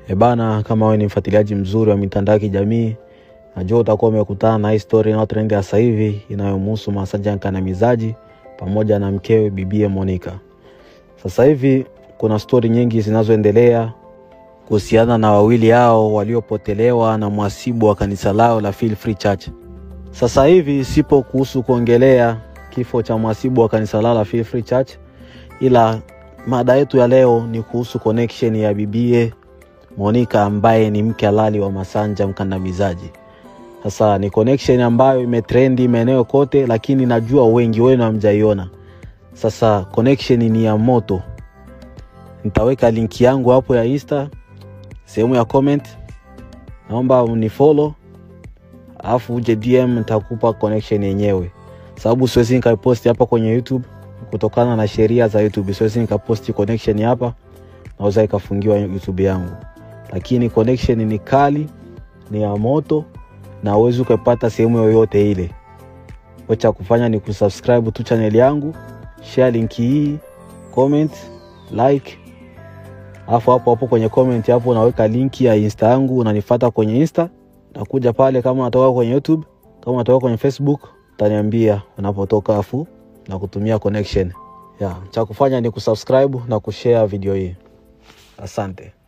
E bana, kama wewe ni mfuatiliaji mzuri wa mitandao ya kijamii, najua utakuwa umekutana na hii story inayotrend sasa hivi inayomhusu Masanja Mkandamizaji pamoja na mkewe bibie Monica. Sasa hivi kuna stori nyingi zinazoendelea kuhusiana na wawili hao waliopotelewa na mwasibu wa kanisa lao la Feel Free Church. Sasa hivi sipo kuhusu kuongelea kifo cha mwasibu wa kanisa lao la Feel Free Church, ila mada yetu ya leo ni kuhusu connection ya bibie Monica ambaye ni mke halali wa Masanja Mkandamizaji. Sasa ni connection ambayo imetrendi maeneo kote, lakini najua wengi wenu hamjaiona. Sasa connection ni ya moto. Nitaweka linki yangu hapo ya Insta sehemu ya comment, naomba unifollow, alafu uje DM, nitakupa connection yenyewe, sababu siwezi nikaiposti hapa kwenye YouTube kutokana na sheria za YouTube. Siwezi nikaposti connection hapa, naweza ikafungiwa YouTube yangu, lakini connection ni kali, ni ya moto na uwezi ukaipata sehemu yoyote ile. Cha kufanya ni kusubscribe tu channel yangu, share linki hii, comment, like alafu hapo hapo kwenye comment hapo unaweka linki ya insta yangu, unanifuata kwenye insta, nakuja pale. Kama unatoka kwenye YouTube, kama unatoka kwenye Facebook, utaniambia unapotoka, afu na kutumia connection ya. Cha kufanya ni kusubscribe na kushare video hii. Asante.